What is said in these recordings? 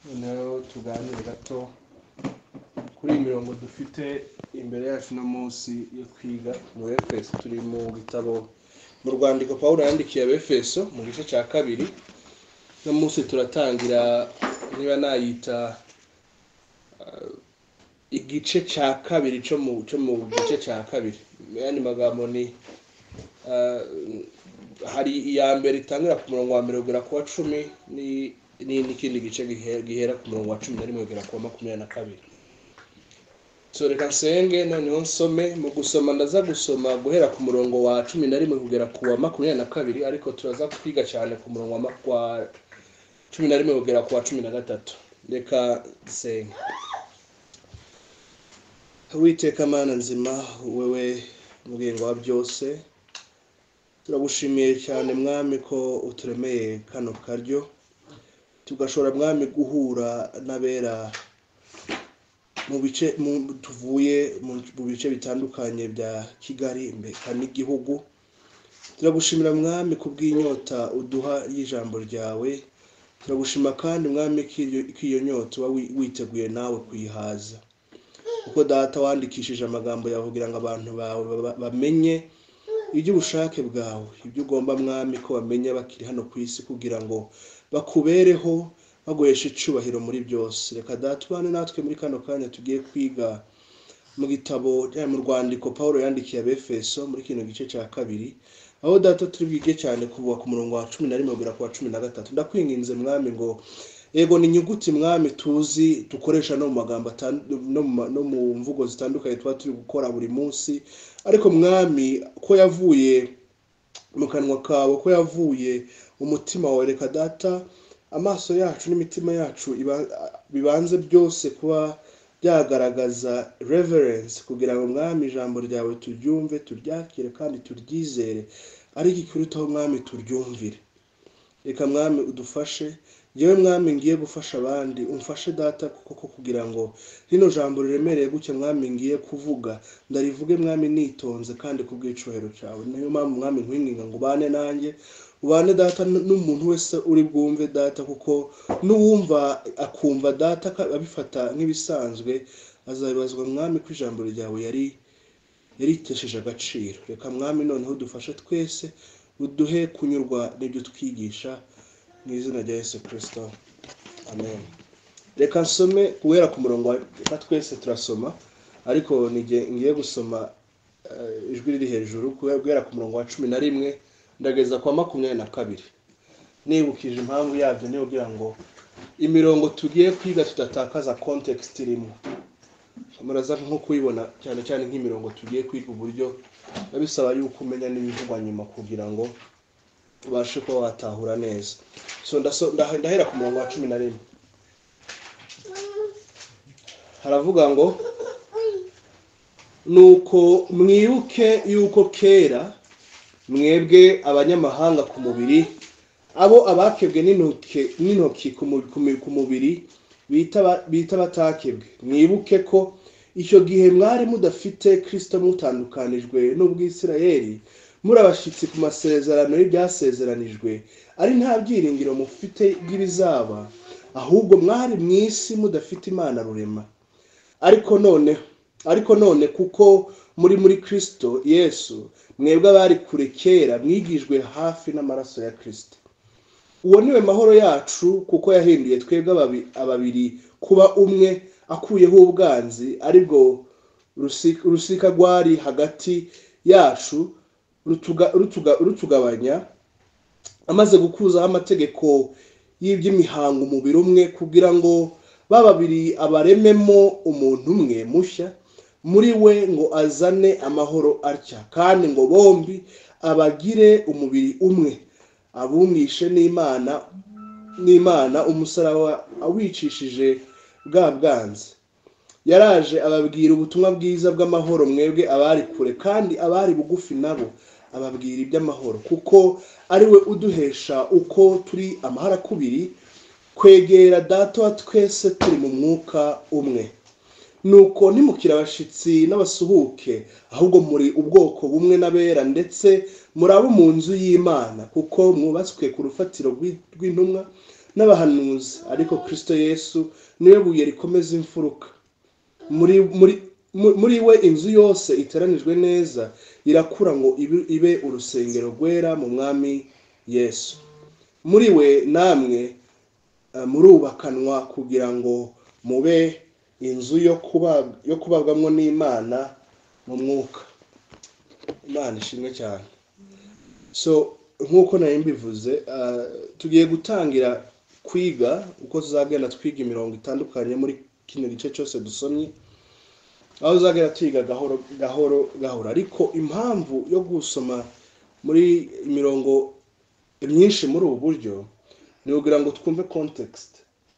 noneho tuganire gato kuri iyi mirongo dufite imbere yacu uno munsi yo kwiga mu efeso turi mu bitabo mu rwandiko paul yandikiye abefeso mu gice cya kabiri uno munsi turatangira niba nayita eh, igice cya kabiri cyo mu cyo mu gice cya kabiri mu yandi magambo ni eh, hari iya mbere itangira ku murongo wa mbere kugera ku wa cumi ni- ni- n'ikindi gice gihe- gihera ku murongo wa cumi na rimwe kugera ku wa makumyabiri na kabiri so reka nsenge noneho nsome mu gusoma ndaza gusoma guhera ku murongo wa cumi na rimwe kugera ku wa makumyabiri na kabiri ariko turaza kwiga cyane ku murongo wa ma- wa cumi na rimwe kugera ku wa cumi na gatatu reka nsenge witeka mana nzima wewe mugengo wa byose turagushimiye cyane mwami ko uturemeye kano karyo tugashobora mwami guhura n'abera mu bice mu- tuvuye mu mu bice bitandukanye bya kigali mbeka n'igihugu turagushimira mwami kubw'inyota uduha y'ijambo ryawe turagushima kandi mwami ko iryo- ko iyo nyota uba wi- witeguye nawe kuyihaza kuko data wandikishije amagambo yawe kugira ngo abantu bawe baba- bamenye iby'ubushake bwawe ibyo ugomba mwami ko bamenya bakiri hano ku isi kugira ngo bakubereho baguhesha icyubahiro muri byose reka datubane natwe muri kano kanya tugiye kwiga mu gitabo eh, mu rwandiko paul yandikiye abefeso muri kino gice cya kabiri aho data turi bwige cyane kuva ku murongo wa cumi na rimwe kugera ku wa cumi na gatatu ndakwinginze mwami ngo yego ni inyuguti mwami tuzi dukoresha no mu magambo atandu- no mu ma- no mu mvugo zitandukanye tuba turi gukora buri munsi ariko mwami ko yavuye mu kanwa kawe ko yavuye mu mutima wawe reka data amaso yacu n'imitima yacu iba- bibanze byose kuba byagaragaza reverence kugira ngo mwami ijambo ryawe turyumve turyakire kandi turyizere ariko ikirutaho mwami turyumvire reka mwami udufashe yewe mwami ngiye gufasha abandi umfashe data koko kugira ngo rino jambo riremereye gutya mwami ngiye kuvuga ndarivuge mwami nitonze kandi ku bw'icyubahiro cyawe niyo mpamvu mwami nkwinginga ngo ubane nanjye ubane data n- n'umuntu wese uri bwumve data kuko n'uwumva akumva data ka- abifata nk'ibisanzwe azabibazwa mwami ko ijambo ryawe yari yaritesheje agaciro reka mwami noneho dufashe twese uduhe kunyurwa n'ibyo twigisha mu izina rya yesu kirisito amen reka nsome guhera ku murongo wa reka twese turasoma ariko nige- ngiye gusoma eh, ijwi riri hejuru guhera guhera ku murongo wa cumi na rimwe ndageza kwa makumyabiri na kabiri nibukije impamvu yabyo niyo kugira ngo imirongo tugiye kwiga tudatakaza context irimo muraza nko kuyibona cyane cyane nk'imirongo tugiye kwiga uburyo biba bisaba yuko umenya n'ibivugwa nyuma kugira ngo ubashe kuba watahura neza so ndaso- ndahe- ndahera ku murongo wa cumi na rimwe haravuga ngo nuko mwibuke yuko kera mwebwe abanyamahanga ku mubiri abo abakebwe n'intoke- n'intoki ku mu- ku mu- ku mubiri bita ba- bita batakebwe mwibuke ko icyo gihe mwari mudafite kirisito mutandukanijwe n'ubwisirayeli muri abashyitsi ku masezerano y'ibyasezeranijwe ari nta byiringiro mufite by'ibizaba ahubwo mwari mu isi mudafite imana rurema ariko none ariko none kuko muri muri kirisito yesu mwebwe abari kure kera mwigijwe hafi n'amaraso ya kirisito uwo niwe mahoro yacu kuko yahinduye twebwe ababi- ababiri kuba umwe akuyeho ubwanzi aribwo rusi- rusika rwari hagati yacu rutuga- rutuga- rutugabanya amaze gukuzaho amategeko y'iby'imihango umubiri umwe kugira ngo ba babiri abarememo umuntu umwe mushya muri we ngo azane amahoro atya kandi ngo bombi abagire umubiri umwe abumwishe n'imana n'imana umusaraba awicishije bwa bwanzi yaraje ababwira ubutumwa bwiza bw'amahoro mwebwe abari kure kandi abari bugufi nabo ababwira iby'amahoro kuko ari we uduhesha uko turi amaharakubiri kwegera data wa twese turi mu mwuka umwe nuko ntimukire abashyitsi n'abasuhuke ahubwo muri ubwoko bumwe n'abera ndetse muri abo mu nzu y'imana kuko mwubatswe ku rufatiro rw'i- rw'intumwa n'abahanuzi ariko kirisito yesu niwe buye rikomeza imfuruka muri muri muri we inzu yose iteranijwe neza irakura ngo ibe- ibe urusengero rwera mu mwami yesu muri we namwe eh, murubakanwa kugira ngo mube inzu yo kuba- yo kubabwamo n'imana mu mwuka imana ishimwe cyane so nk'uko nari mbivuze ah, tugiye gutangira kwiga uko tuzagenda twiga imirongo itandukanye muri kino gice cyose dusomye aho uzagenda twiga gahoro gahoro gahoro ariko impamvu yo gusoma muri imirongo myinshi muri ubu buryo ni kugira ngo twumve context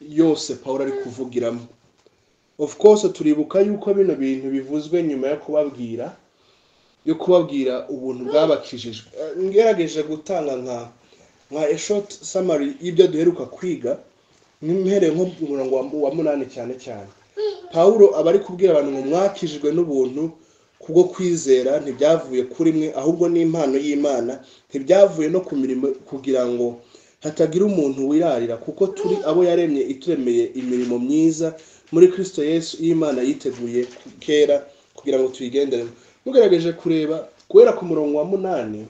yose paul ari kuvugiramo of course turibuka yuko bino bintu bivuzwe nyuma yo kubabwira yo kubabwira ubuntu bwabakijijwe Eh, ngerageje gutanga nka nka a short summary y'ibyo duheruka kwiga mpereye nko mu murongo wa- wa munani cyane cyane pawulo aba ari kubwira abantu ngo mwakijijwe n'ubuntu kubwo kwizera ntibyavuye kuri mwe ahubwo ni impano y'imana ntibyavuye no ku mirimo kugira ngo hatagira umuntu wirarira kuko turi abo yaremye ituremeye imirimo myiza muri kristo yesu y'imana yiteguye kera kugira ngo tuyigenderemo mugerageje kureba guhera ku murongo wa munani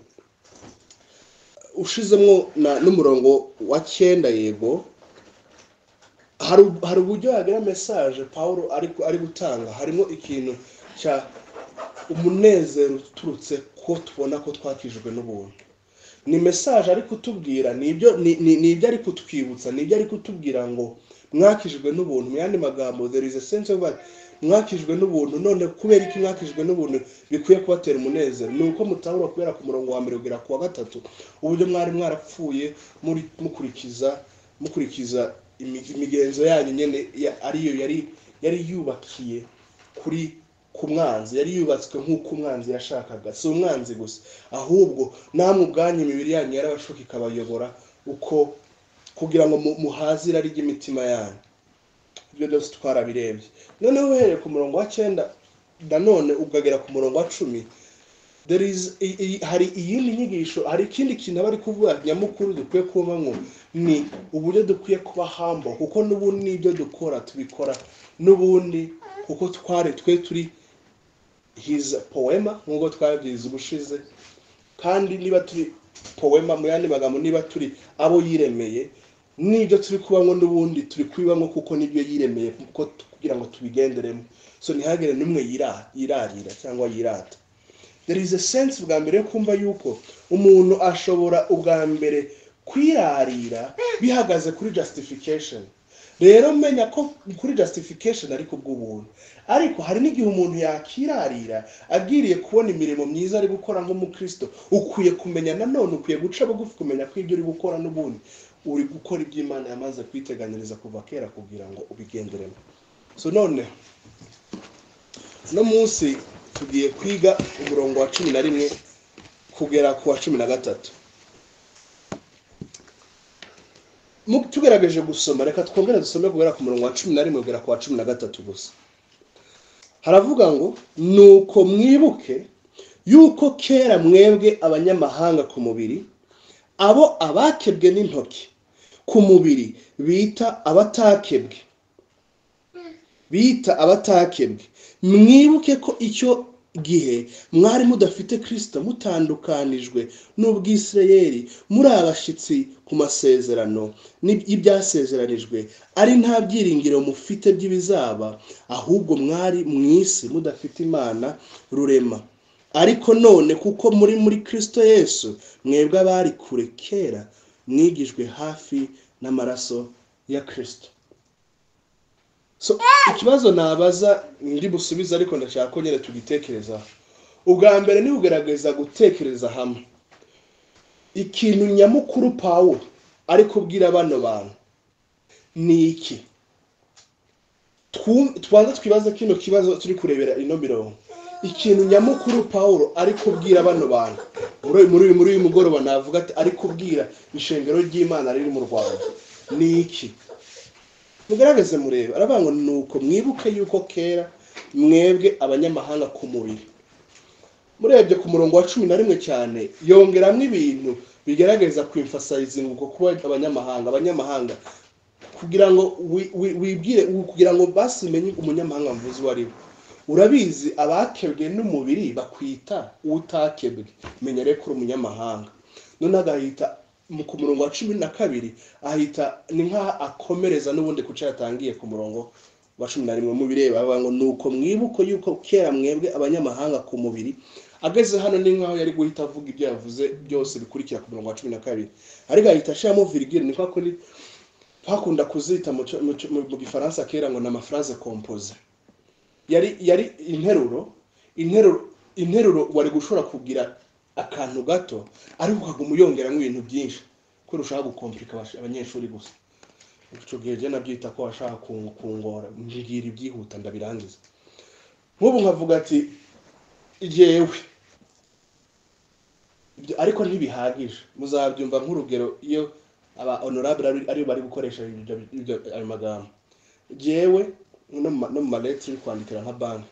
ushizemo na- n'umurongo wa cyenda yego hari u- hari uburyo yagira mesaje paul ari ari gutanga harimo ikintu cya umunezero uturutse ko tubona ko twakijijwe n'ubuntu ni mesaje ari kutubwira ni ibyo ni- ni ni ibyo ari kutwibutsa ni ibyo ari kutubwira ngo mwakijijwe n'ubuntu mu yandi magambo there is a sense of that mwakijijwe n'ubuntu none kubera iki mwakijijwe n'ubuntu bikwiye kubatera umunezero ni uko mutahura kubera ku murongo wa mbere kugera ku wa gatatu uburyo mwari mwarapfuye muri mukurikiza mukurikiza imi- imigenzo yanyu nyine ya- ariyo yari yari yubakiye kuri ku mwanzi yari yubatswe nk'uko umwanzi yashakaga si umwanzi gusa ahubwo namwe ubwanyu imibiri yanyu yarabashuka ikabayobora uko kugira ngo mu- muhaze irari ry'imitima yanyu ibyo byose twarabirebye noneho uhereye ku murongo wa cyenda nanone ukagera ku murongo wa cumi there is, i, i, hari iyindi nyigisho hari ikindi kintu aba ari kuvuga nyamukuru dukwiye kubamo ni uburyo dukwiye kuba hambo kuko n'ubundi n'ibyo dukora tubikora n'ubundi kuko twari twe turi his poema nk'uko twabyize ubushize kandi niba turi poema mu yandi magambo niba turi abo yiremeye n'ibyo turi kubamo n'ubundi turi kubibamo kuko nibyo yiremeye kuko t- kugira ngo tubigenderemo so ntihagire n'umwe yira- yirarira cyangwa yirata there is a sense bwa mbere yo kumva yuko umuntu ashobora ubwa mbere kwirarira bihagaze kuri justification rero menya ko kuri justification ariko ubw'ubuntu ariko hari n'igihe umuntu yakirarira agiriye kubona imirimo myiza ari gukora nk'umukristo ukwiye kumenya nanone ukwiye guca bugufi kumenya ko ibyo uri gukora n'ubundi uri gukora ibyo imana yamaze kwiteganyiriza kuva kera kugira ngo ubigenderemo so none uno munsi tugiye kwiga umurongo wa cumi na rimwe kugera ku wa cumi na gatatu Mu- tugerageje gusoma reka twongere dusome guhera ku murongo wa cumi na rimwe kugera ku wa cumi na gatatu gusa haravuga ngo nuko mwibuke yuko kera mwebwe abanyamahanga ku mubiri abo abakebwe n'intoki ku mubiri bita abatakebwe bita abatakebwe mwibuke ko icyo gihe mwari mudafite kirisito mutandukanijwe n'ubwisirayeri muri abashyitsi ku masezerano n'ib- y'ibyasezeranijwe ari nta byiringiro mufite by'ibizaba ahubwo mwari mu isi mudafite imana rurema ariko none kuko muri muri kirisito yesu mwebwe abari kure kera mwigijwe hafi n'amaraso ya kirisito so ikibazo nabaza ndi busubize ariko ndashaka ko nyine tugitekerezaho ubwa mbere ni ugerageza gutekereza hamwe ikintu nyamukuru paul ari kubwira bano bantu ni iki Twu- tubanze twibaze kino kibazo turi kurebera ino mirongo ikintu nyamukuru paul ari kubwira bano bantu muri uyu- muri uyu- muri uyu mugoroba navuga ati ari kubwira ishengero ry'imana riri mu rwanda ni iki mugaragaze murebe aravuga ngo nuko mwibuke yuko kera mwebwe abanyamahanga ku mubiri murebye ku murongo wa cumi na rimwe cyane yongeramo ibintu bigaragaza kwimfasayizinga uko kuba abanyamahanga abanyamahanga kugira ngo wi- wi- wibwire kugira ngo basi umenye umunyamahanga mvuzi uwo ari we urabizi abakebwe n'umubiri bakwita utakebwe menya rero ko uri umunyamahanga none agahita mu- ku murongo wa cumi na kabiri ahita ni nk'aho akomereza n'ubundi ku cyo yatangiye ku murongo wa cumi na rimwe mu bireba avuga ngo ni uko mwibuko yuko kera mwebwe abanyamahanga ku mubiri ageze hano ni nk'aho yari guhita avuga ibyo yavuze byose bikurikira ku murongo wa cumi na kabiri ariko ahita ashiramo virigire ni kwa kundi twakunda kuzita mu cyo- mu cyo- mu- mu gifaransa kera ngo ni amafraze kompoze yari yari interuro interuro interuro wari gushobora kugira akantu gato ariko ukaguma uyongeramo ibintu byinshi ko ushaka gukomplika abash- abanyeshuri gusa icyo gihe jya nabyita ko washaka ku- kungora mbwira ibyihuta ndabirangiza nk'ubu nkavuga ati yewe ibyo ariko ntibihagije muzabyumva nk'urugero iyo aba honorable ari- aribo bari gukoresha ibyo- ibyo- ayo magambo jewe no mu ma- no mu maleti uri kwandikira nka banki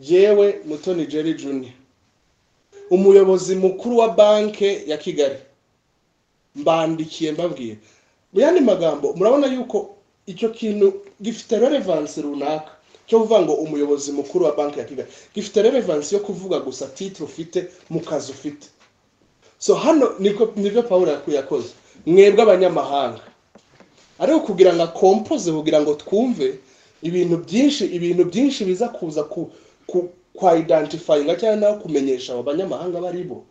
jewe mutoni jerry junior umuyobozi mukuru wa banki ya kigali mbandikiye mbabwiye mu yandi magambo murabona yuko icyo kintu gifite relevance runaka cyo kuvuga ngo umuyobozi mukuru wa banki ya kigali gifite relevance yo kuvuga gusa titre ufite mu kazi ufite so hano niko nibyo pawulo yaku- yakoze mwebwe abanyamahanga ariko kugira ngo akompoze kugira ngo twumve ibintu byinshi ibintu byinshi biza kuza ku ku- kwa identifyinga cyangwa nawe kumenyesha abo banyamahanga abo ari bo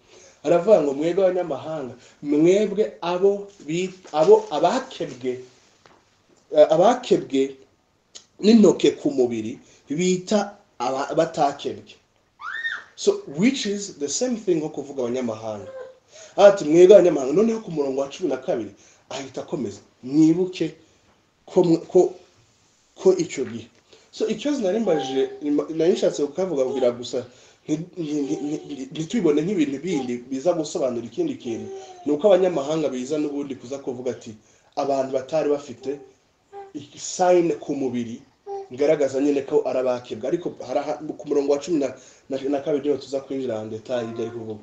aravuga ngo mwebwe abanyamahanga mwebwe abo bi- abo abakebwe eh, abakebwe n'intoke ku mubiri bita aba- abatakebwe so which is the same thing nko kuvuga abanyamahanga ati mwebwe abanyamahanga noneho ku murongo wa cumi na kabiri ahita akomeza mwibuke ko mwe- ko ko icyo gihe so ikibazo nari mbajije nima- nari nshatse kukavuga kugira gusa nti- nti- nti- nti- ntitubibone nk'ibintu bindi biza gusobanura ikindi kintu ni uko abanyamahanga biza n'ubundi kuza kuvuga ati abantu batari bafite sayine ku mubiri ngaragaza nyine ko ari abakebwe ariko hari aha- ku murongo wa cumi na- na- na kabiri niho tuza kwinjira detaye ibyo ari kuvuga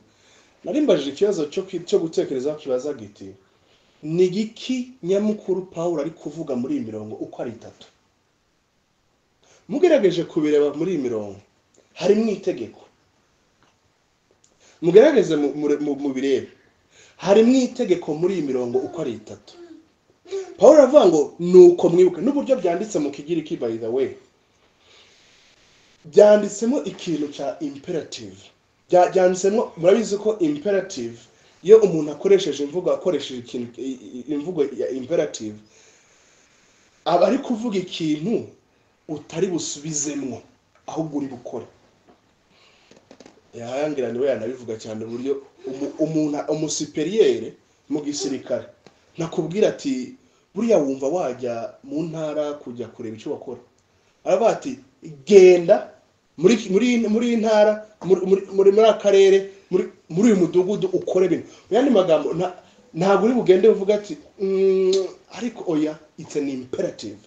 narimbajije ikibazo cyo kwi- cyo gutekereza kibaza giti ni igiki nyamukuru paul ari kuvuga muri iyi mirongo uko ari itatu mugerageje kubireba muri iyi mirongo harimo itegeko mugerageze mu- mu- mu- mubirebe harimo itegeko muri iyi mirongo uko ari itatu paul aravuga ngo ni uko mwibuke n'uburyo byanditse mu kigiriki by the way byanditsemo ikintu cya imperative Bya- byanditsemo murabizi ko imperative iyo umuntu akoresheje imvugo akoresheje ikintu i- i- imvugo ya imperative aba ari kuvuga ikintu utari busubizemwo ahubwo uri bukore yarangira niwe yanabivuga cyane uburyo umu- umuntu umusuperiyeri mu gisirikare nakubwira ati buriya wumva wajya mu ntara kujya kureba icyo bakora aravuga ati genda muri muri muri iyi ntara muri muri- muri muri aka karere muri muri uyu mudugudu ukore ibintu mu yandi magambo nta- ntabwo uri bugende uvuga ati "Mm, ariko oya it's an imperative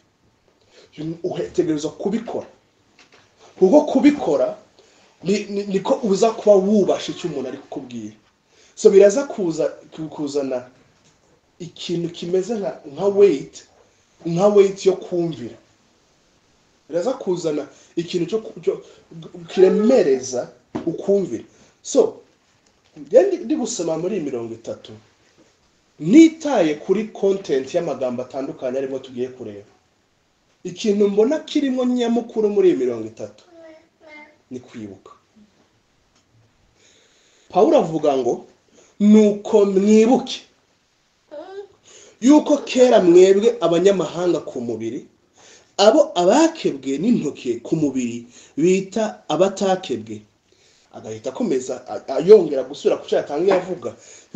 utegerezwa kubikora kuko kubikora ni- ni- niko uza kuba wubasha icyo umuntu ari kukubwira so biraza kuza kuzana ikintu kimeze nka nka weight nka weight yo kumvira biraza kuzana ikintu cyo cyo- kiremereza ukumvira so njya ndi- ndi gusoma muri iyi mirongo itatu nitaye kuri content y'amagambo atandukanye arimo tugiye kureba ikintu mbona kirimo nyamukuru muri iyi mirongo itatu ni kwibuka pawulo avuga ngo nuko mwibuke yuko kera mwebwe abanyamahanga ku mubiri abo abakebwe n'intoki ku mubiri bita abatakebwe agahita akomeza a- ayongera gusubira ku cyo yatangiye avuga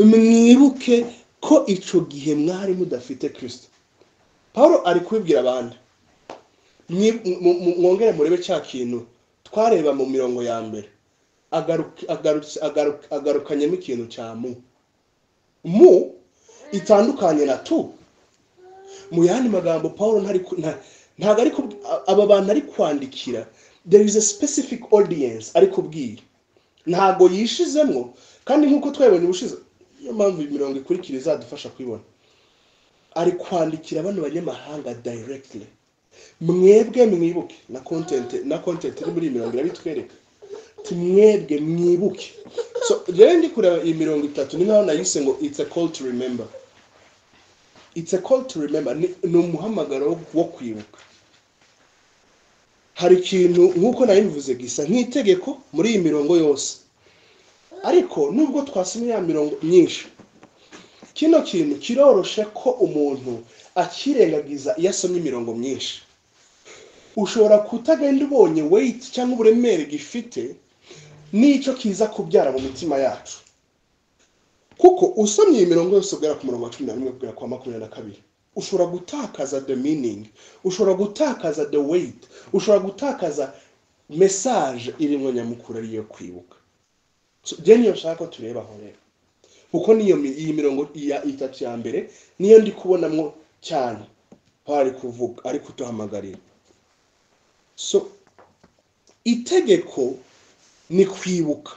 mwibuke ko icyo gihe mwari mudafite kirisito paul ari kubibwira abantu Mwi- mu- mu- mwongere murebe cya kintu twareba mu mirongo ya mbere Agaruka- agarutse- agaruka- agarukanyemo ikintu cya mu mu itandukanye na tu mu yandi magambo paul ntari ku- nta- ntabwo ari kub- a- aba bantu ari kwandikira there is a specific audience ari kubwira ntabwo yishizemo kandi nk'uko twabibonye ubushize niyo mpamvu iyi mirongo ikurikira izadufasha kuyibona ari kwandikira bano banyamahanga dayiregitire mwebwe mwibuke na kontenti na kontenti iri muri iyi mirongo irabitwereka mwebwe mwibuke so rero ndi kureba iyi mirongo itatu ni nkaho nayise ngo it's a call to remember it's a call to remember ni ni umuhamagaro wo- wo kwibuka hari ikintu nk'uko nabivuze gisa nk'itegeko muri iyi mirongo yose ariko nubwo twasomye ya mirongo myinshi kino kintu kiroroshe ko umuntu akirengagiza iyo asomye imirongo myinshi ushobora kutagenda ubonye weyiti cyangwa uburemere gifite n'icyo kiza kubyara mu mitima yacu kuko usomye iyi mirongo yose ubwera ku murongo wa cumi na rimwe kugera ku wa makumyabiri na kabiri ushobora gutakaza the meaning ushobora gutakaza the weight ushobora gutakaza message irimo nyamukuru ariyo kwibuka So, njye niyo nshaka ko tureba aho rero kuko niyo mi- iyi mirongo ya itatu ya mbere niyo ndi kubonamo cyane aho ari kuvuga ari kuduhamagarira so itegeko ni kwibuka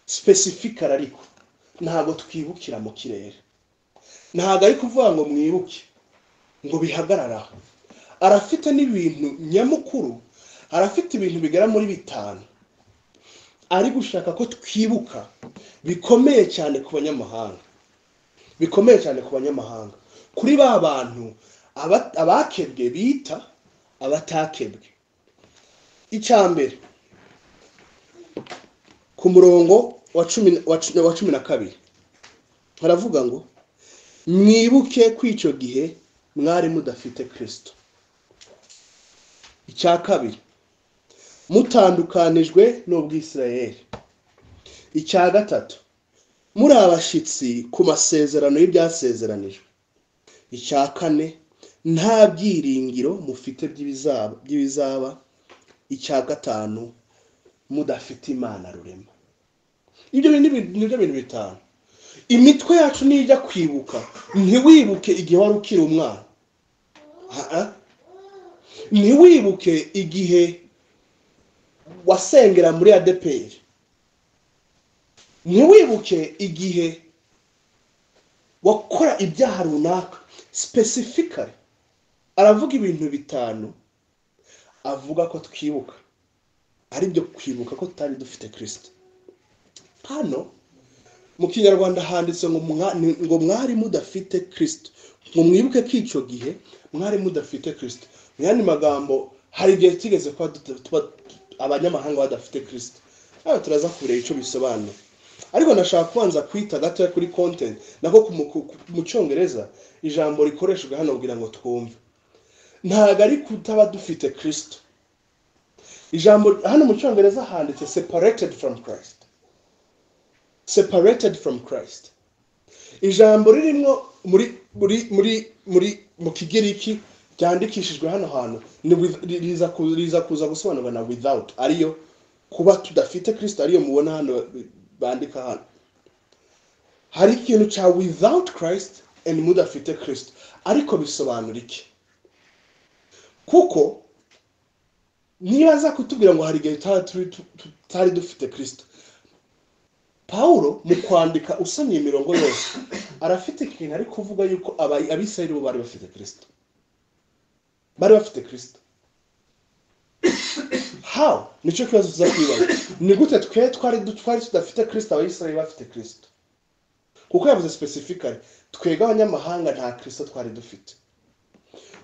specifical ariko ntabwo twibukira mu kirere ntabwo ari kuvuga ngo mwibuke ngo bihagararaho arafite n'ibintu nyamukuru arafite ibintu bigera muri bitanu ari gushaka ko twibuka bikomeye cyane ku banyamahanga bikomeye cyane ku banyamahanga kuri ba bantu aba- abakebwe bita abatakebwe icya mbere ku murongo wa cumi na- wa cu- wa cumi na kabiri haravuga ngo mwibuke ko icyo gihe mwari mudafite kirisito icya kabiri mutandukanijwe n'ubwisirayeli icya gatatu muri abashyitsi ku masezerano y'ibyasezeranijwe icya kane nta byiringiro mufite by'ibizaba by'ibizaba icya gatanu mudafite imana rurema ibyo bintu ni nibyo bintu bitanu imitwe yacu nijya kwibuka ntiwibuke igihe wari ukiri umwana Ah, ah. ntiwibuke igihe wasengera muri adeperi ntiwibuke igihe wakora ibyaha runaka specifically aravuga ibintu bitanu avuga ko twibuka ari byo kwibuka ko tutari dufite kirisito hano mu kinyarwanda handitse ngo mwa- ni- ngo mwari mudafite kirisito ngo mwibuke ko icyo gihe mwari mudafite kirisito mu yandi magambo hari igihe tigeze kuba duta- tuba abanyamahanga badafite kirisito hano turaza kureba icyo bisobanura ariko ndashaka kubanza kwita gatoya kuri kontenti nako ku mu- ku- ku- mu cyongereza ijambo rikoreshejwe hano kugira ngo twumve ntabwo ari kutaba dufite kirisito ijambo hano mu cyongereza handitse separated from christ separated from christ ijambo ririmo muri muri muri muri mu kigiriki ryandikishijwe hano hantu ni with- ri- riza ku- riza kuza gusobanurwa na without ariyo kuba tudafite kristo ariyo mubona hano bandika hano hari ikintu cya without christ and mudafite kristo ariko bisobanura iki kuko niba aza kutubwira ngo hari igihe tutari turi- tu- tutari dufite kristo pawulo mu kwandika usomye imirongo yose arafite ikintu ari kuvuga yuko aba- abisirayeli bo bari bafite kirisito bari bafite kirisito how nicyo kibazo tuza kwibaza ni gute twe twari du- twari tudafite kirisito abisirayeli bafite kirisito kuko yavuze specifically twebwe abanyamahanga nta kirisito twari dufite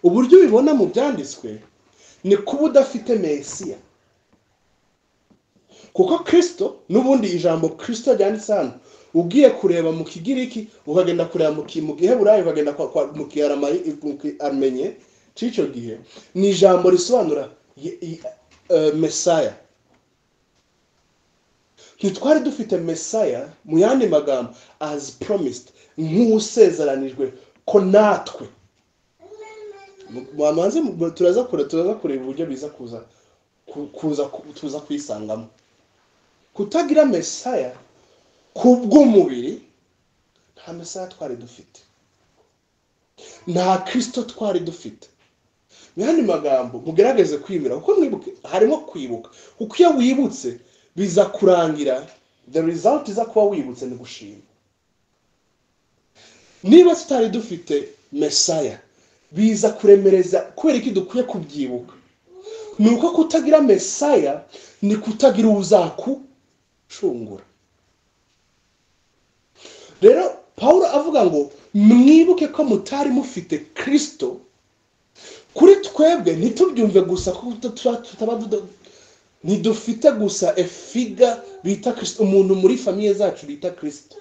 uburyo ubibona mu byanditswe ni kuba udafite mesiya kuko kirisito n'ubundi ijambo kirisito ryanditse hano ugiye kureba mu kigiriki ukagenda kureba mu ki- mu giheburayi ukagenda kwa- kwa- mu kiaramayi- mu kiarmenye cy'icyo gihe ni ijambo risobanura ye- ye- eh, mesaya ntitwari dufite mesaya mu yandi magambo as promised nk'usezeranijwe ko natwe mwamanze turaza kure turaza kureba uburyo biza kuza ku- kuza ku- tuza kuyisangamo kutagira mesaya ku bw'umubiri nta mesaya twari dufite nta kirisito twari dufite mu yandi magambo mugerageze kwibira kuko mwibuke harimo kwibuka kuko iyo wibutse biza kurangira the result iza kuba wibutse ni gushima niba tutari dufite mesaya biza kuremereza kubera iki dukwiye kubyibuka ni uko kutagira mesaya ni kutagira uzakucungura rero paul avuga ngo mwibuke ko mutari mufite kirisito kuri twebwe ntitubyumve gusa ko tuba tutaba tuda- ntidufite gusa efiga bita kirisito umuntu muri famiye zacu bita kirisito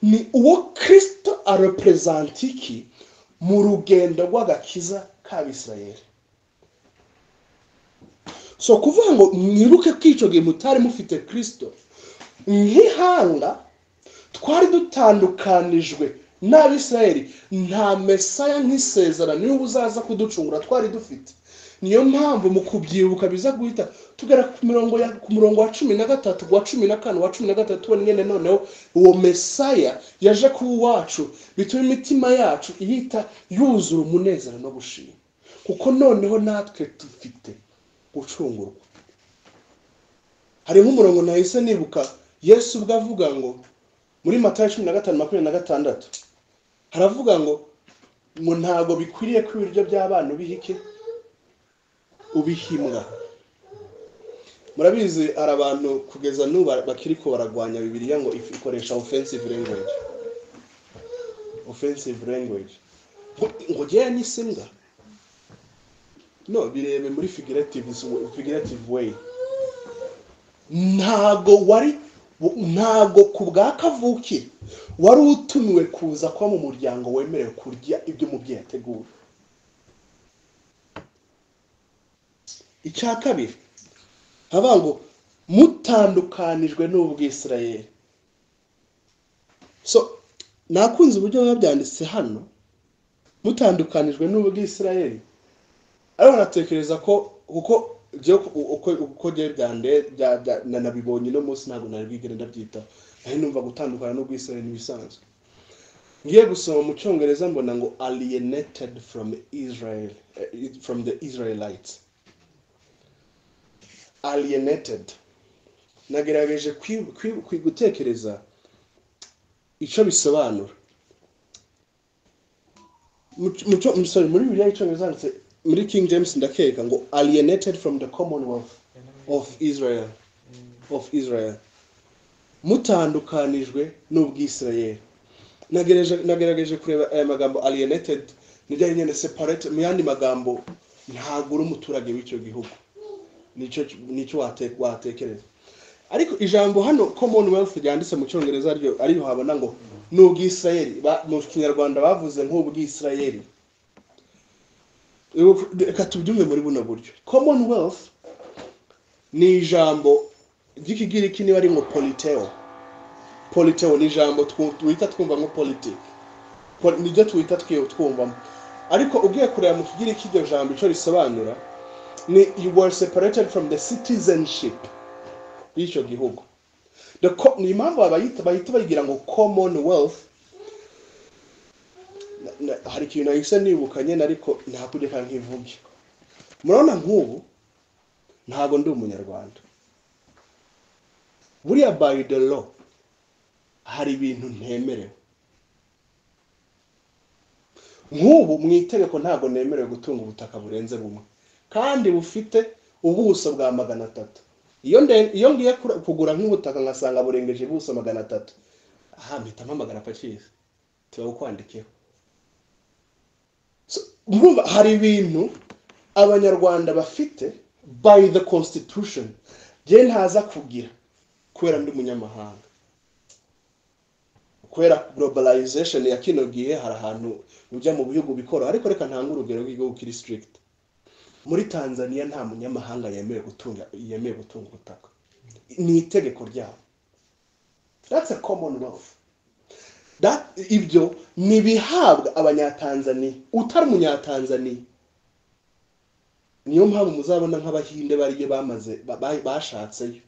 ni uwo kirisito areperezantiki mu rugendo rw'agakiza k'abisirayeli so kuvuga ngo mwibuke ko icyo gihe mutari mufite kirisito nk'ihanga twari dutandukanijwe n'abisirayeli nta mesaya nk'isezerano niba uzaza kuducungura twari dufite niyo mpamvu mu kubyibuka biza guhita tugera ku mirongo ya ku murongo wa cumi na gatatu wa cumi na kane wa cumi na gatatu wa nyine noneho uwo mesaya yaje kuba uwacu bituma imitima yacu ihita yuzura umunezero no gushima kuko noneho natwe dufite gucungurwa hari nk'umurongo nahise nibuka yesu ubwo avuga ngo muri matayo cumi na gatanu makumyabiri na gatandatu haravuga ngo ngo ntabwo bikwiriye ko ibiryo by'abana ubihike ubihimwa murabizi hari abantu kugeza n'ubu bakiri ko baragwanya bibiliya ngo if- ikoresha offensive language offensive language ngo- ngo jyewe nisimbwa no birebe muri figurative figurative way ntago wari ntago ku bwa kavuki wari utumiwe kuza kuba mu muryango wemerewe kurya ibyo umubyeyi ategura icya kabiri haba ngo mutandukanijwe n'ubwisirayeli so nakunze uburyo biba byanditse hano mutandukanijwe n'ubwisirayeli ariko natekereza ko kuko byo uko uko byo byande bya- bya- na- nabibonye uno munsi ntabwo nari bwigere ndabyita aho numva gutandukana n'ubwisirayeli n'ibisanzwe ngiye gusoma mu cyongereza mbona ngo alienated from israel eh, from the israelites alienated nagerageje kwi- kwi- kwi- gutekereza icyo bisobanura Mu- mu cyo- sorry, muri bibiliya y'icyongereza handitse muri king james ndakeka ngo alienated from the commonwealth of israel of israel mutandukanijwe n'ubwisirayeli nagerageje nagerageje kureba aya magambo alienated niryo ari nyine separate mu yandi magambo ntabwo uri umuturage w'icyo gihugu nicyo nicyo wate- watekereza ariko ijambo hano commonwealth ryanditse mu cyongereza ryo ariyo habona ngo ni ubwisirayeli Ba- mu kinyarwanda bavuze nk'ubwisirayeli Ubu- reka tubyumve muri buno buryo commonwealth ni ijambo ry'ikigiriki niba ari ngo politeo politeo ni ijambo twu- twita twumva nko politiki Pol- niryo twita twi- twumvamo ariko ugiye kureba mu kigiriki iryo jambo icyo risobanura ni you were separated from the citizenship y'icyo gihugu The co- ni impamvu bayita bahita bayigira ngo commonwealth Na- na- hari ikintu nahise nibukanye ariko ntakugeka nkivuge murabona nk'ubu ntabwo ndi umunyarwanda buriya by the law hari ibintu ntemerewe nk'ubu mu itegeko ntabwo nemerewe gutunga ubutaka burenze bumwe kandi bufite ubuso bwa magana atatu iyo nde- iyo ngiye kura- kugura nk'ubutaka ngasanga burengeje ubuso magana atatu aha mpita mpamagara pacizi tuba bukwandikiyeho So, urumva hari ibintu abanyarwanda bafite by the constitution bye ntaza kugira kubera ndi umunyamahanga kubera globalization ya kino gihe hari ahantu ujya mu bihugu bikora ariko reka ntanga urugero rw'igihugu kiri strict muri tanzania nta munyamahanga yemewe gutunga yemewe gutunga ubutaka ni itegeko ryabo that's a commonwealth that ibyo ni ibihabwa abanyatanzaniya utari umunyatanzaniya niyo mpamvu muzabona nk'abahinde bariyo bamaze ba- ba- bashatseyo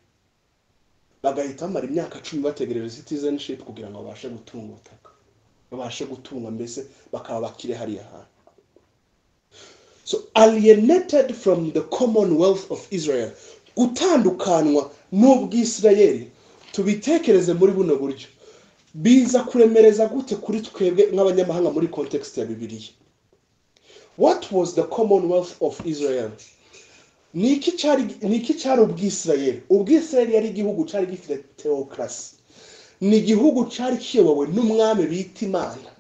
bagahita bamara imyaka cumi bategereje citizenship kugira ngo babashe gutunga ubutaka babashe gutunga mbese bakaba bakire hariya hantu so alienated from the commonwealth of israel gutandukanwa n'ubwisirayeli tubitekereze muri buno buryo biza kuremereza gute kuri twebwe nk'abanyamahanga muri kontekisite ya bibiriya what was the commonwealth of israel ni iki cyari ni iki cyari ubwisirayeri ubwisirayeri yari igihugu cyari gifite tewokarasi ni igihugu cyari kiyobowe n'umwami bita imana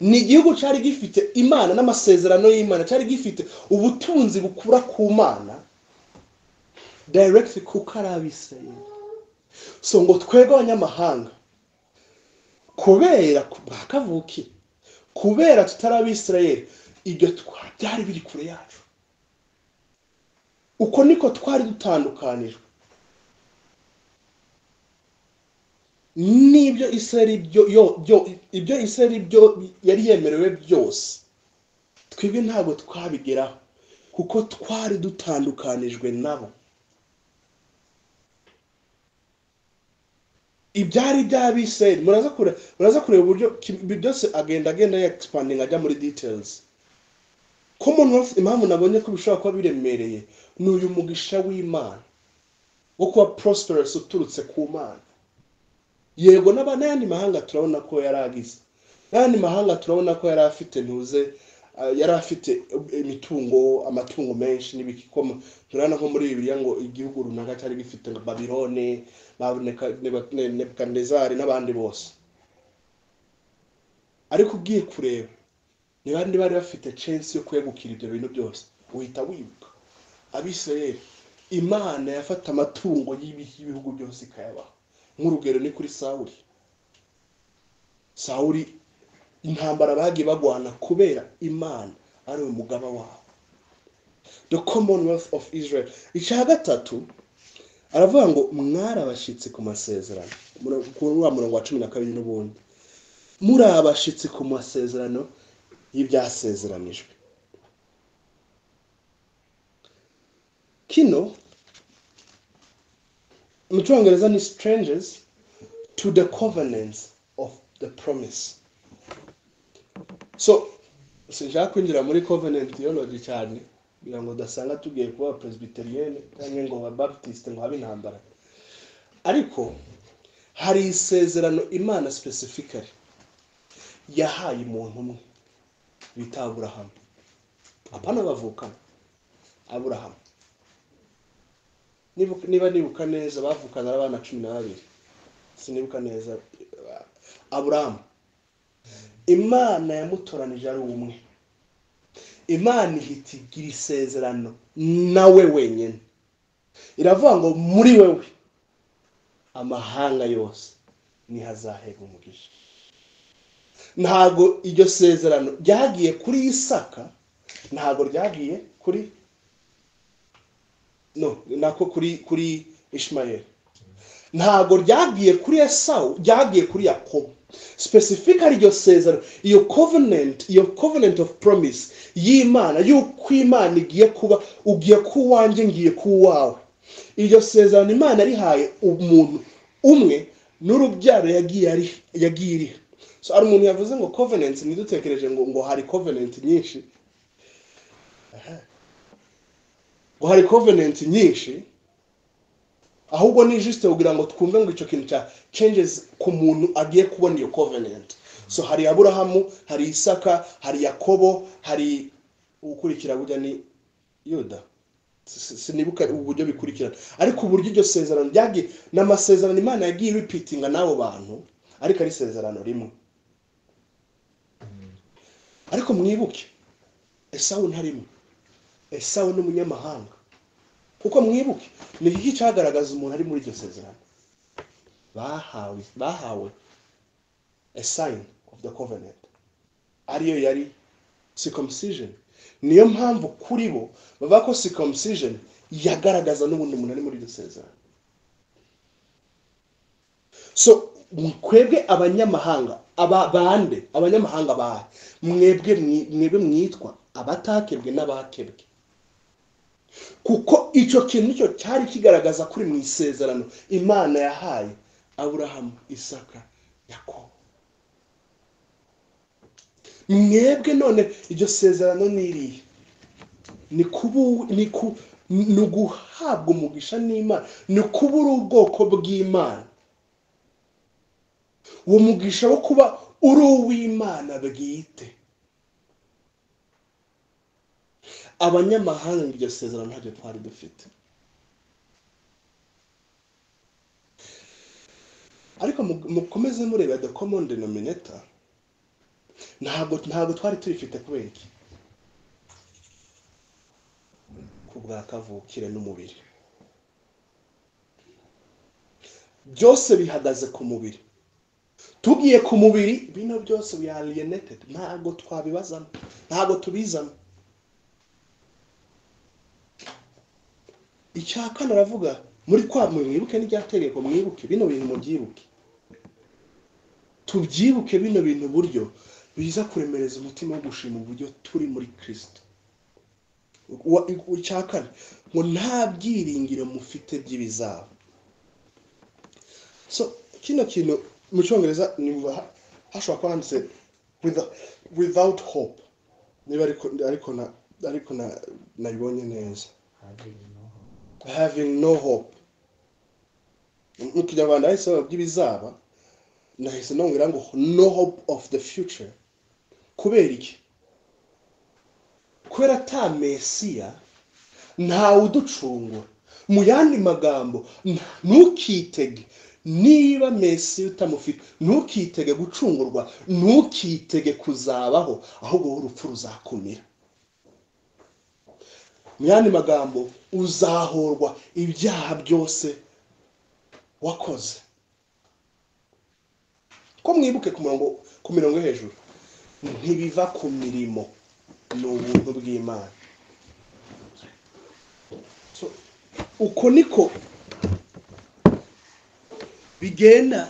ni igihugu cyari gifite imana n'amasezerano y'imana cyari gifite ubutunzi bukura ku mana dayiregiti kuko ari abisirayeri so ngo twebwe abanyamahanga kubera bakavukire kubera tutari abisirayeri ibyo byari biri kure yacu uko niko twari dutandukanijwe n'ibyo isirayeri byo yo- byo- ibyo isirayeri byo yari yemerewe byose twebwe ntabwo twabigeraho kuko twari dutandukanijwe nabo ibyari by'abisirayeri muraza kureba muraza kureba uburyo ki- ibi byose agenda agenda yagisipaninga ajya muri details commonwealth impamvu nabonye ko bishobora kuba biremereye ni uyu mugisha w'imana wo kuba prosperous uturutse ku mana yego n'aba- n'ayandi mahanga turabona ko yari agize n'ayandi mahanga turabona ko yari afite ntuze ah, yari afite imitungo amatungo menshi n'ibikoma turabona ko muri bibiliya ngo igihugu runaka cyari gifite nka babilone nebukadinezari n'abandi bose ariko ugiye kureba ni bande bari bafite censi yo kwegukira ibyo bintu byose uhita wibuka abisirayeli imana yafata amatungo y'ibi- y'ibihugu byose ikayabaha nk'urugero ni kuri sawuri sawuri intambara bagiye bagwana kubera imana ari umugaba wabo the commonwealth of israel icya gatatu aravuga ngo mwari abashyitsi ku masezerano Mura- kuri wa murongo wa cumi na kabiri n'ubundi muri abashyitsi ku masezerano y'ibyasezeranijwe kino mu cyongereza ni strangers to the covenants of the promise so sinshaka kwinjira muri covenant theology cyane kugira ngo udasanga tugiye kuba presbyterienne cyangwa ngo ba baptiste ngo habe intambara ariko hari isezerano imana specifically yahaye umuntu umwe bita aburahamu apana bavukana aburahamu Nibuka- niba nibuka neza bavukana ari abana cumi na babiri sinibuka neza aburahamu imana yamutoranije ari umwe imana ihita igira isezerano nawe wenyine iravuga ngo muri wewe amahanga yose niho azahega umugisha ntabwo iryo sezerano ryagiye kuri isaka ntabwo ryagiye kuri no nako kuri kuri ishimayeli ntabwo ryagiye kuri esawu ryagiye kuri yakobo specifically iryo sezerano iyo covenant iyo covenant of promise y'imana y'uko imana igiye kuba ugiye ku wanjye ngiye ku wawe iryo sezerano imana rihaye umuntu umwe n'urubyaro yagiye ari- yagiye iriha so hari umuntu yavuze ngo covenant ntidutekereje ngo ngo hari covenant nyinshi Aha. ngo hari covenant nyinshi ahubwo ni juste kugira ngo twumve ngo icyo kintu cya changes ku muntu agiye kubona iyo covenant so hari aburahamu hari isaka hari yakobo hari ukurikira burya ni yuda Si- si- sinibuka uburyo bikurikirana ariko uburyo iryo sezerano ryagiye ni amasezerano imana yagiye ripitinga n'abo bantu ariko ari isezerano rimwe ariko mwibuke esawu ntarimo esawu ni umunyamahanga kuko mwibuke ni iki cyagaragaza umuntu ari muri iryo sezerano bahawe bahawe a sign of the covenant ariyo yari circumcision niyo mpamvu kuri bo bavuga ko circumcision yagaragaza n'ubundi umuntu ari muri iryo sezerano so twebwe abanyamahanga aba bande abanyamahanga bahe mwebwe mwi- mwebwe mwitwa abatakebwe n'abakebwe kuko icyo kintu nicyo cyari kigaragaza kuri mu isezerano imana yahaye aburahamu isaka yakobo mwebwe none iryo sezerano ni irihe ni kubu ni ku ni uguhabwa umugisha n'imana ni kuba uri ubwoko bw'imana uwo mugisha wo kuba uri uw'imana bwite abanyamahanga iryo sezerano ntabyo twari dufite ariko mukomeze mureba the common denominator ntabwo ntabwo twari tubifite kubera iki ku bwa kavukire n'umubiri byose bihagaze ku mubiri tugiye ku mubiri bino byose we are alienated ntabwo twabibazamo ntabwo tubizamo icya kane aravuga muri kwa mwibuke n'iryategeko mwibuke bino bintu mubyibuke tubyibuke bino bintu buryo biza kuremereza umutima wo gushima uburyo turi muri kirisito icya kane ngo nta byiringiro mufite by'ibizaba so kino kintu mu cyongereza hashobora kuba handitse without hope niba ariko nabibonye neza having no hope mu kinyarwanda hahise bavuga by'ibizaba nahise nongera ngo no hope of the future kubera iki kubera ata mesiya ntawe uducungura mu yandi magambo ntukitege niba mesiya utamufite ntukitege gucungurwa ntukitege kuzabaho ahubwo wowe urupfu ruzakumira mu yandi magambo uzahorwa ibyaha byose wakoze ko mwibuke ku murongo ku mirongo yo hejuru ntibiva ku mirimo ni ubuntu bw'imana uko niko bigenda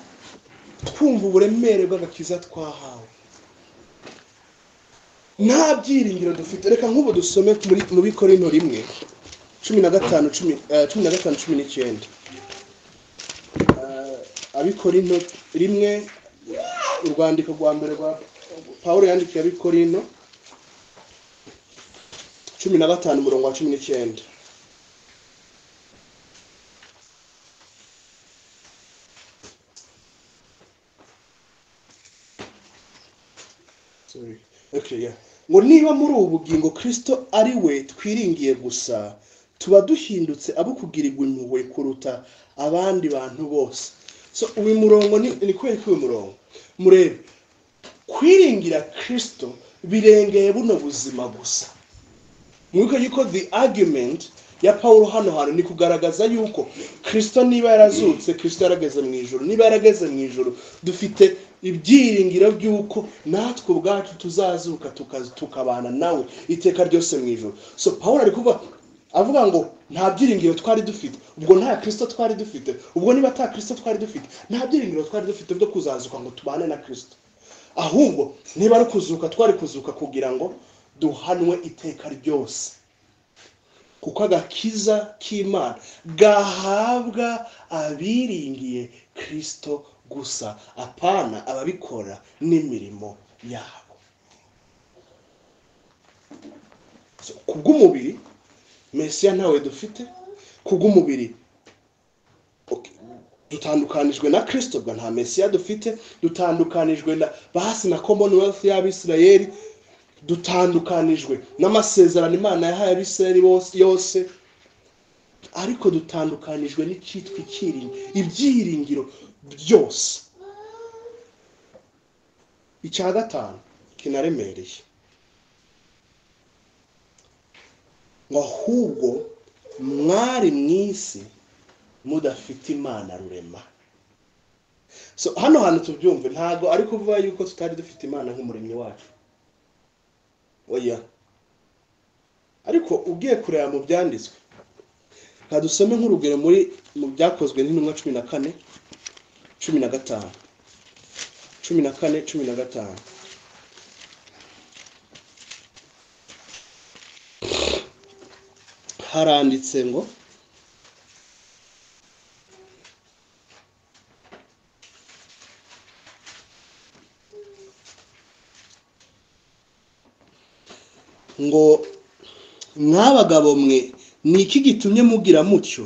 twumva uburemere bw'agakiza twahawe nta byiringiro dufite reka nk'ubu dusome mu bikorino rimwe cumi na gatanu cumi na gatanu cumi n'icyenda abikorino rimwe urwandiko rwa mbere rwa paul yandikiye abikorino cumi na gatanu umurongo wa cumi n'icyenda ngo niba muri ubu bugingo kirisito ari we twiringiye gusa tuba duhindutse abo kugirirwa impuhwe kuruta abandi bantu bose so uyu murongo ni kubera ko uyu murongo murebe kwiringira kirisito birengeye buno buzima gusa mwibuke yuko the argument ya paul hano hantu ni kugaragaza yuko kirisito niba yarazutse kirisito yarageze mu ijoro niba yarageze mu ijoro dufite ibyiringiro by'uko natwe ubwacu tuzazuka tukabana nawe iteka ryose mu ijoro so paul ari kuvuga avuga ngo nta byiringiro twari dufite ubwo nta kirisito twari dufite ubwo niba nta kirisito twari dufite nta byiringiro twari dufite byo kuzazuka ngo tubane na kirisito ahubwo niba ari kuzuka twari kuzuka kugira ngo duhanwe iteka ryose kuko agakiza k'imana gahabwa abiringiye kirisito gusa apana ababikora n'imirimo yabo ku bw'umubiri mesiya ntawe dufite ku bw'umubiri dutandukanijwe na kirisito bwa nta mesiya dufite dutandukanijwe na basi na commonwealth y'abisirayeli dutandukanijwe n'amasezerano imana yahaye abisirayeli yose ariko dutandukanijwe n'icyitwa ibyiringiro byose icya gatanu kinaremereye ngo ahubwo mwari mu isi mudafite imana rurema hano hantu tubyumve ntabwo ari kuvuga yuko tutari dufite imana nk'umuremyi wacu oya ariko ugiye kureba mu byanditswe nka dusome nk'urugero muri mu byakozwe n'intumwa cumi na kane cumi na gatanu cumi na kane cumi na gatanu haranditse ngo ngo mwabagabo mwe ni iki gitumye mugira mutyo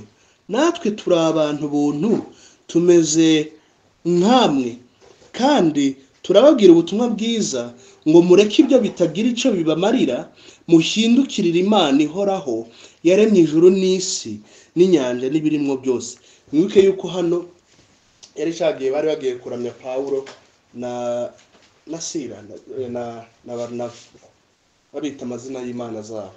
natwe turi abantu buntu tumeze nk'amwe kandi turababwira ubutumwa bwiza ngo mureke ibyo bitagira icyo bibamarira muhindukirire imana ihoraho yaremye ijuru n'isi n'inyanja n'ibirimo byose mwibuke yuko hano yari cyagiye bari bagiye kuramya pawulo na na sira na- na na Barinaba. babita amazina y'imana zabo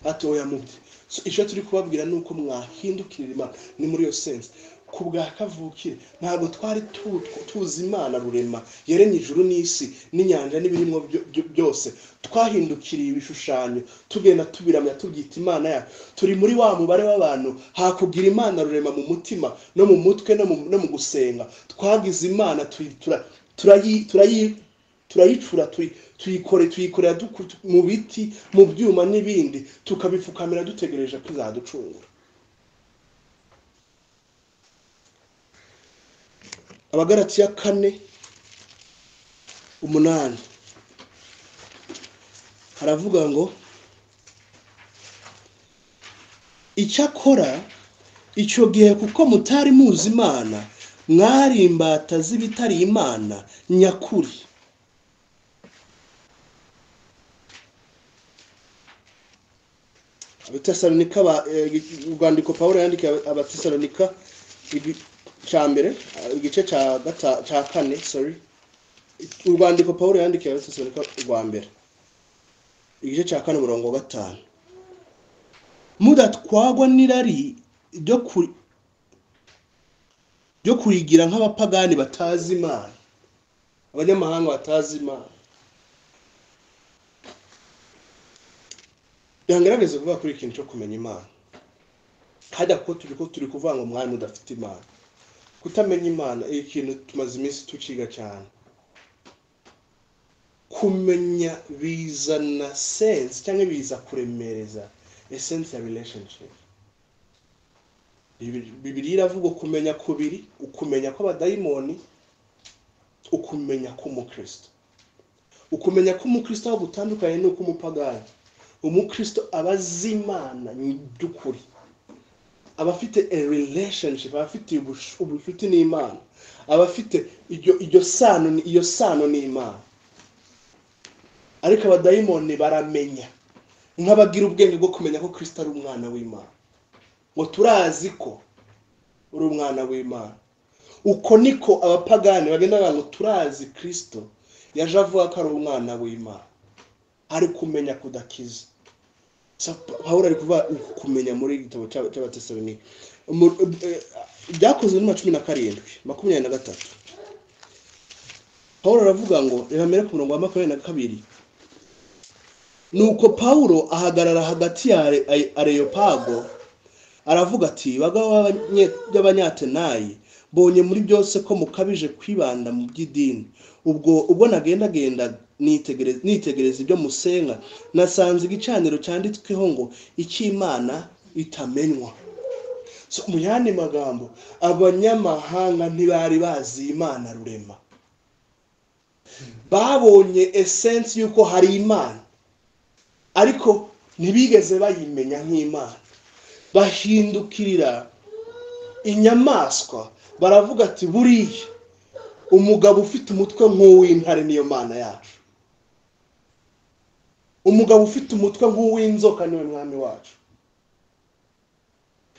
hatoya muti So, icyo turi kubabwira ni uko mwahindukirira imana ni muri iyo sense ku bwa kavukire ntabwo twari tu- tuzi imana rurema yaremye ijuru n'isi n'inyanja n'ibirimo byo- byo- byose twahindukiriye ibishushanyo tugenda tubiramya tubyita imana yacu turi muri wa mubare w'abantu hakugira imana rurema mu mutima no mu mutwe no mu- no mu gusenga twagize imana tuyi- tura- turayi- turayi turayicura tuyi- tuyikore tuyikorera duku- tu- mu biti mu byuma n'ibindi tukabipfukamira dutegereje ko izaducungura abagaratiya kane umunani haravuga ngo icyakora icyo gihe kuko mutari muzi imana mwari imbata z'ibitari imana nyakuri abatesalonika ba- eh, urwandiko pawulo yandikiye aba- abatesalonika igi- cya mbere eh, igice cya gata- cya kane sorry urwandiko pawulo yandikiye abatesalonika rwa mbere igice cya kane umurongo wa gatanu mudatwagwa n'irari ryo ku- ryo kuyigira nk'abapagani batazi imana abanyamahanga batazi imana bihangaragaza kuvuga kuri ikintu cyo kumenya imana hajya kuko turi ko turi kuvuga ngo mwami udafite imana kutamenya imana iyo kintu tumaze iminsi tuciga cyane kumenya bizana sense cyangwa biza kuremereza essence ya relationship Bibiri- bibiliya iravuga ukumenya kubiri ukumenya kw'abadayimoni ukumenya k'umukristo ukumenya ko umukristo aho gutandukanye ni uk'umupagani umukristo aba azi imana by'ukuri aba afite a relationship aba afite ubush- ubucuti n'imana aba afite iryo iryo sano ni- iyo sano n'imana ariko abadayimoni baramenya nk'abagira ubwenge bwo kumenya ko kristo ari umwana w'imana ngo turazi ko uri umwana w'imana uko niko abapagani bagenda bavuga ngo turazi kristo yaje avuga ko ari umwana w'imana ari kumenya kudakiza Sa- pawulo ari kuvuga uku kumenya muri igitabo cy'a- cy'abatesalonika Umu- eh, byakozwe muri cumi na karindwi makumyabiri na gatatu pawulo aravuga ngo reba mbere ku murongo wa makumyabiri na kabiri nuko pawulo ahagarara hagati ya Are- Ay- areyopago aravuga ati bagabo b'abanye- b'abanyatenayi mbonye muri byose ko mukabije kwibanda mu by'idini ubwo ubwo nagendagenda nitegereza nitegereza ibyo musenga nasanze igicaniro cyanditsweho ngo icy'imana itamenywa So, mu yandi magambo abanyamahanga ntibari bazi imana rurema babonye esensi y'uko hari imana ariko ntibigeze bayimenya nk'imana bahindukirira inyamaswa baravuga ati buriya umugabo ufite umutwe nk'uw'intare niyo mana yacu umugabo ufite umutwe nk'uw'inzoka niwe mwami wacu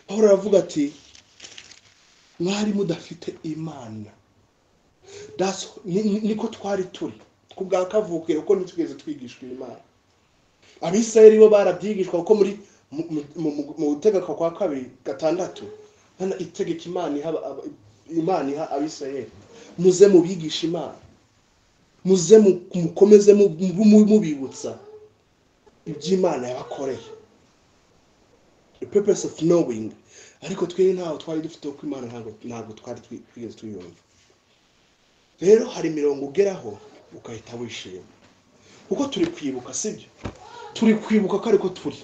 pawulo aravuga ati mwari mudafite imana That's- ni- ni- niko twari turi ku bwa kavukire kuko ntitugeze twigishwa imana abisirayeli bo barabyigishwa kuko muri mu- mu- mu- mu gutegeka kwa kabiri gatandatu hano itegeka imana iha aba- imana iha abisirayeli muze mubigishe imana muze mu- mukomeze mu- mu- mubibutsa iby'imana yabakoreye the purpose of knowing ariko twebwe ntaho twari dufite uko imana ntabwo ntabwo twari twi- twigeze tuyumva rero hari imirongo ugeraho ukahita wishima kuko turi kwibuka sibyo turi kwibuka ko ariko turi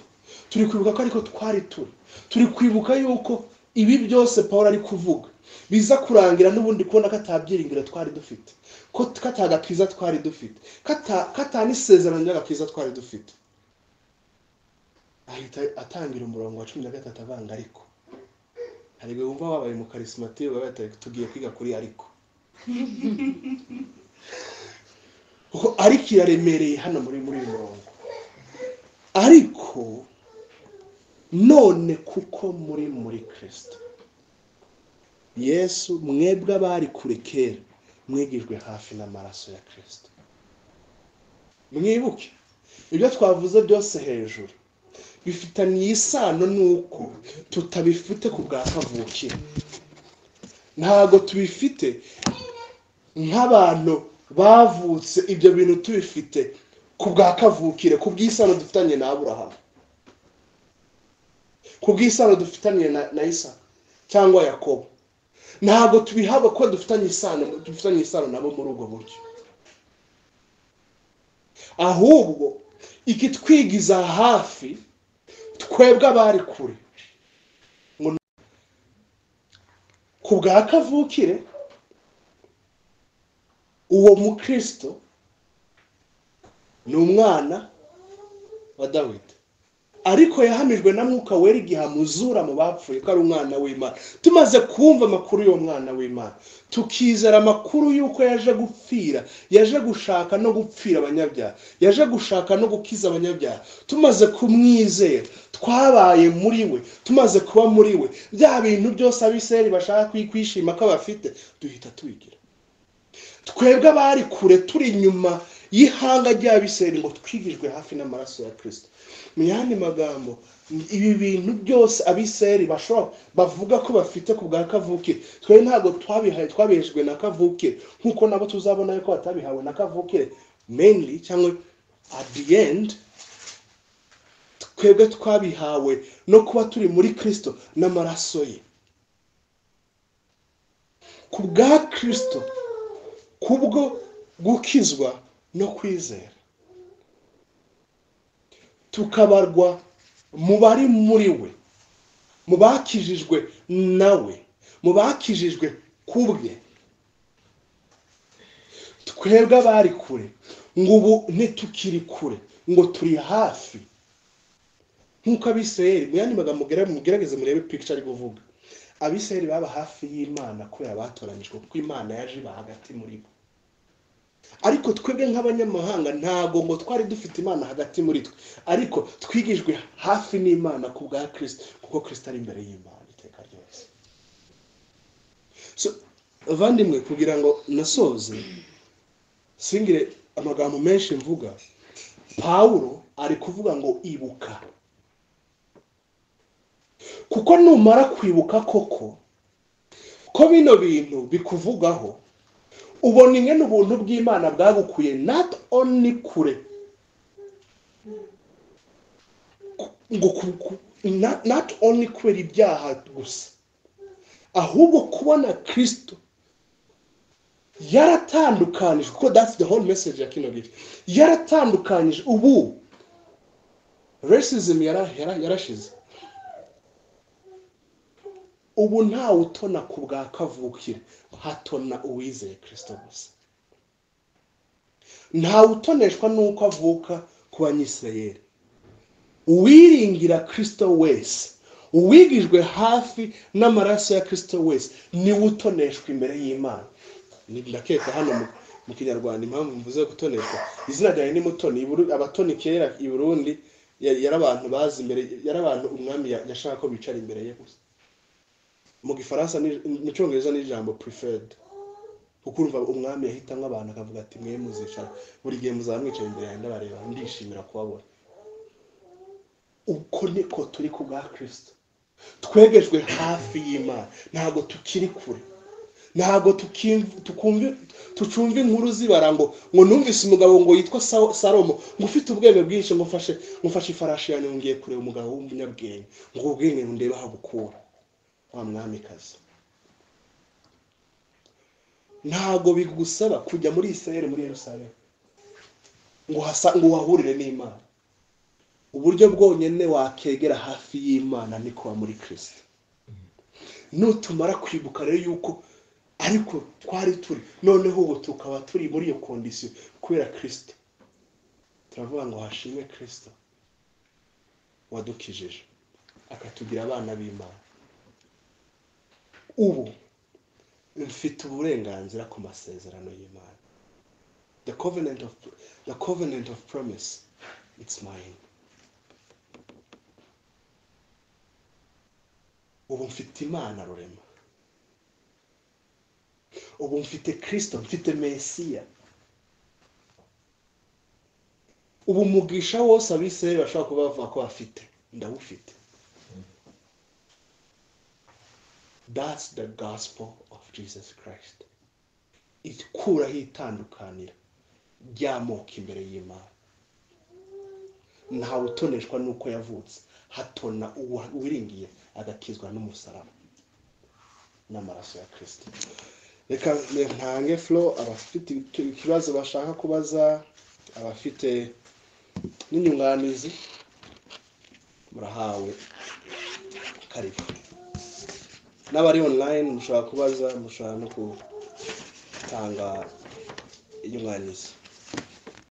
turi kwibuka ko ariko twari turi turi kwibuka yuko ibi byose paul ari kuvuga biza kurangira n'ubundi kubona ko atabyiringiro twari dufite ko ko atagakiza twari dufite ko ata- ko atanisezerano ry'agakiza twari dufite ahita atangira umurongo wa cumi na gatatu avanga ariko hari igihe wumva wabaye mu karisimatire uba tugiye kwiga kuri ariko kuko ariko iraremereye hano muri muri uyu murongo ariko none kuko muri muri kirisito yesu mwebwe abari kure kera mwigijwe hafi n'amaraso ya kirisito mwibuke ibyo twavuze byose hejuru bifitaniye isano n'uko tutabifite ku bwa kavukire ntabwo tubifite nk'abantu bavutse ibyo bintu tubifite ku bwa kavukire ku bw'isano dufitanye na aburahamu ku bw'isano dufitanye na na isa cyangwa yakobo ntabwo tubihaba kuko dufitanye isano dufitanye isano nabo muri ubwo buryo ahubwo ikitwigiza hafi twebwe abari kure ngo ku bwa kavukire uwo mukristo ni umwana wa dawidi ariko yahamijwe na mwuka wera igihe amuzura mu bapfuye ko ari umwana w'imana tumaze kumva amakuru y'uwo mwana w'imana tukizera amakuru y'uko yaje gupfira yaje gushaka no gupfira abanyabyaha yaje gushaka no gukiza abanyabyaha tumaze kumwizera twabaye muri we tumaze kuba muri we bya bintu byose abiseri bashaka kwishima ko bafite duhita tubigira twebwe abari kure turi inyuma y'ihanga ry'abiseri ngo twigijwe hafi n'amaraso ya kirisito mu yandi magambo ibi bintu byose abiseri bashobora bavuga ko bafite ku bwa kavukire twe ntabwo twabihaye twabihejwe na kavukire nk'uko nabo tuzabona yuko batabihawe na kavukire mainly cyangwa at the end twebwe twabihawe no kuba turi muri kirisito n'amaraso ye ku bwa kirisito kubwo gukizwa no kwizera tukabarwa mu bari muri we mu bakijijwe nawe mu bakijijwe ku bwe twebwe abari kure ngo ubu ntitukiri kure ngo turi hafi nk'uko abisirayeli mu yandi magambo mugere- mugerageze murebe pikica ari kuvuga abisirayeli baba hafi y'imana kubera batoranyijwe kuko imana yaje iba hagati muri bo ariko twebwe nk'abanyamahanga ntabwo ngo twari dufite imana hagati muri twe ariko twigijwe hafi n'imana ku bwa kirisito kuko kirisito ari imbere y'imana iteka ryose So, bavandimwe kugira ngo nasoze singire amagambo menshi mvuga pawulo ari kuvuga ngo ibuka kuko numara kwibuka koko ko bino bintu bikuvugaho ubona ingene ubuntu bw'imana bwagukuye not only kure Ku- ngo ku- ku- not- not only kubera ibyaha gusa ahubwo kubona kristo yaratandukanije kuko that's the whole message ya kino gihe yaratandukanije ubu racism yara- yara- yarashize ubu ntawe utona ku bwa kavukire hatona uwizeye kirisito gusa ntawe utoneshwa n'uko avuka ku banyisirayeri uwiringira kirisito wese uwigijwe hafi n'amaraso ya kirisito wese niwe utoneshwa imbere y'imana Ni- ndakeka hano mu- mu kinyarwanda impamvu mvuze gutoneshwa izina ryawe ni mutoni I Buru- abatoni kera i burundi ya- yari abantu bazi imbere yari abantu umwami ya- yashaka ko bicara imbere ye gusa mu gifaransa ni- mu cyongereza ni ijambo preferred kuko urumva umwami yahitamo abantu akavuga ati mwe muzicara buri gihe muzaba mwicaye imbere yanjye ndabareba ndishimira kubabona uko niko turi ku bwa kirisito twegejwe hafi y'imana ntabwo tukiri kure ntabwo tukim- tukumvi- tucumva inkuru zibara ngo ngo numvise umugabo ngo yitwa Sa- salomo ngo ufite ubwenge bwinshi ngo mfashe ngo mfashe ifarashi yanjye ngo ngiye kureba umugabo w'umunyabwenge ngo ubwenge ndebe aho bukura wa mwamikazi ntabwo bigusaba kujya muri israel muri yerusalemu ngo hasa- ngo wahurire n'imana uburyo bwonyine wakegera hafi y'imana ni kuba muri kirisito nutumara kwibuka rero yuko ariko twari turi noneho ubu tukaba turi muri iyo kondisiyo kubera kirisito turavuga ngo hashimwe kirisito wadukijije akatugira abana b'imana ubu mfite uburenganzira ku masezerano y'imana the covenant of the covenant of promise it's mine ubu mfite imana rurema ubu mfite kirisito mfite mesiya ubu mugisha wose abisirayeli bashobora kuba bavuga ko bafite ndawufite that's the gospel of jesus christ ikuraho itandukanira ry'amoko imbere y'imana ntawe utoneshwa n'uko yavutse hatona uwiringiye agakizwa n'umusaraba n'amaraso ya kirisito reka ntange flo abafite ikibazo bashaka kubaza abafite n'inyunganizi murahawe karibu n'abari online mushobora kubaza mushobora no gutanga inyunganizi